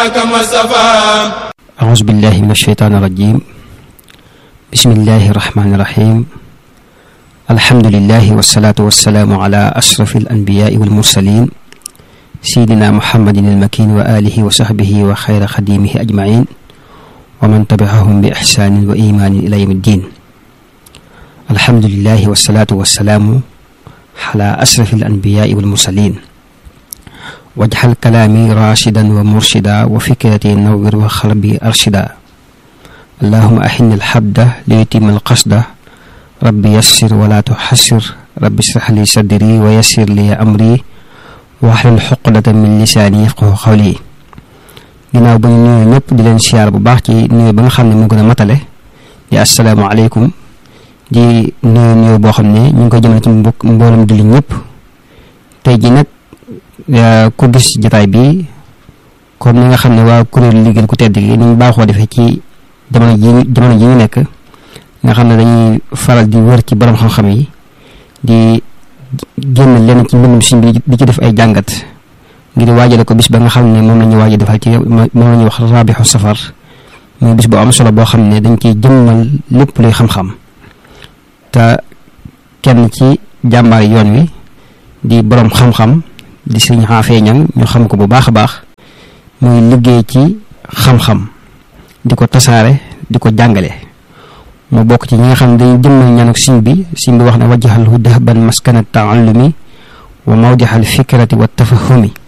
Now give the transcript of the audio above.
أعوذ بالله من الشيطان الرجيم بسم الله الرحمن الرحيم الحمد لله والصلاة والسلام على أشرف الأنبياء والمرسلين سيدنا محمد المكين وآله وصحبه وخير خديمه أجمعين ومن تبعهم بإحسان وإيمان إلى يوم الدين الحمد لله والصلاة والسلام على أشرف الأنبياء والمرسلين واجعل كلامي راشدا ومرشدا وفكرتي نور وقلبي أرشدا اللهم أحن الحبد ليتم القصد ربي يسر ولا تحسر ربي اشرح لي صدري ويسر لي أمري واحلل حقدة من لساني يفقه قولي ginnaaw ba ñu nuyu ñëpp di leen siyaar bu baax ci nuyu ba nga xam ne mu gën a matale di asalaamaaleykum di nuyu nuyu boo xam ne ñu ngi koy jëmale ci mbokk mboolem julli ñëpp tey ji nag ku gis jataay bi comme ni nga xam ne waa kuréel liggéeyal ku tedd gi ni ñu baaxoo defee ci jamono ji jamono ji ñu nekk nga xam ne dañuy faral di wër ci borom xam-xam yi di génn lenn ci mbindum suñ bi di ci def ay jàngat ngir waajale ko bis ba nga xam ne moom la ñu waaj a defal ci moom la ñuy wax raabixu safar muy bis bu am solo boo xam ne dañ ciy jëmmal lépp luy xam-xam te kenn ci jàmbaar yoon wi di borom xam-xam di sëñ xaafee ñang ñu xam ko bu baax a baax muy liggéey ci xam-xam di ko tasaare di ko jàngale mu bokk ci ñi nga xam ne dañuy jëmmal ñanuk siñ bi siñ bi wax ne wajjaxal hu dahban maskana taallumi wa mawdixal fikrati wa tafahumi